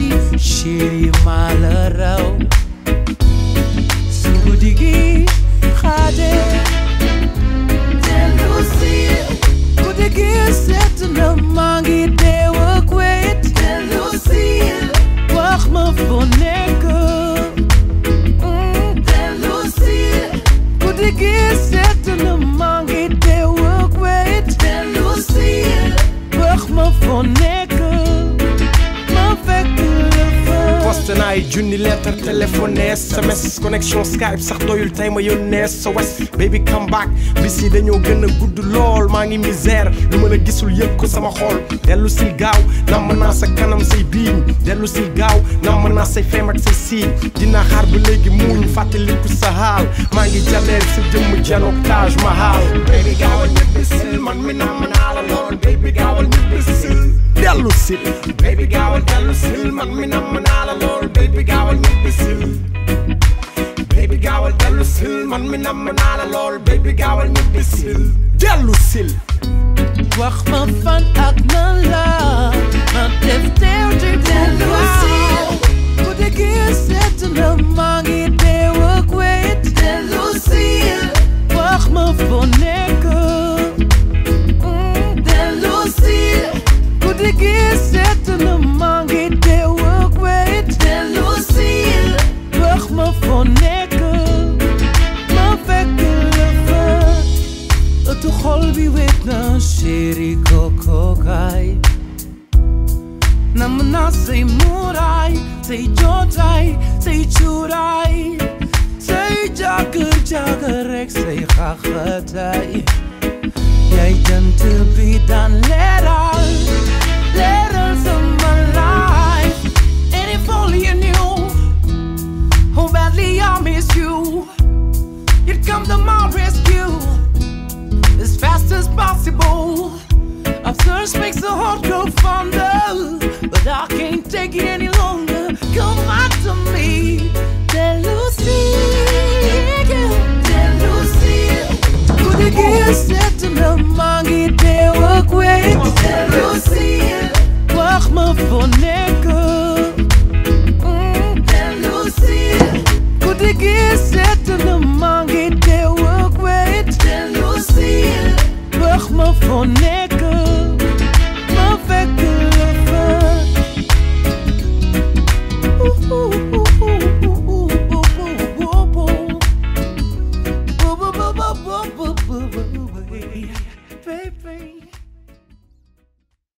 metti chéri maa la raw su guddi gi xaade dellu si guddi gi set na maa ngi deew ak wet dellu si wax ma fo nekk dellu si guddi gi set na maa ngi deew ak wet dellu si wax ma fo nekk ma fekk la fa poste naa ay junni lettre téléphone SMS connexion Skype sax doyul tey ma yónnee sa wes baby come back bis yi dañoo gën a gudd lool maa ngi misère lu mën a gisul yëg ko sama xol dellu sil gaaw namm naa sa kanam say biiñ dellu sil gaaw namm naa say feem ak say siiñ dinaa xaar ba léegi muuñ fàttaliku sa xaal maa ngi jaleer sa jëmm janook Taj Mahal baby gaawal ñibbi sil man mi namm naa la lool baby gaawal ñibbi sil dellu sil baby gaawal dellu sil man mi namm naa la lool baby gaawal ñibbi sil baby gaawal dellu sil man mi namm naa la lool baby gaawal ñibbi sil dellu sil wax ma fan ak nan la ma def teew te dellu si guddi gi set na maa ngi deew ak wet dellu si wax ma fo nekk dellu si guddi gi set na maa ngi deew ak wet dellu si wax ma fo nekk ma fekk la fa ëttu xol bi wet na chéri koko kaay nam na say muuraay say jootaay say cuuraay say jàkkër jàkkër rek say xaxataay yaay jant bi daan leeral leeral sama life and if only you knew how badly I miss you you'd come to my rescue as fast as possible. Our thirst makes the heart grow fonder, but I can't take it anymore.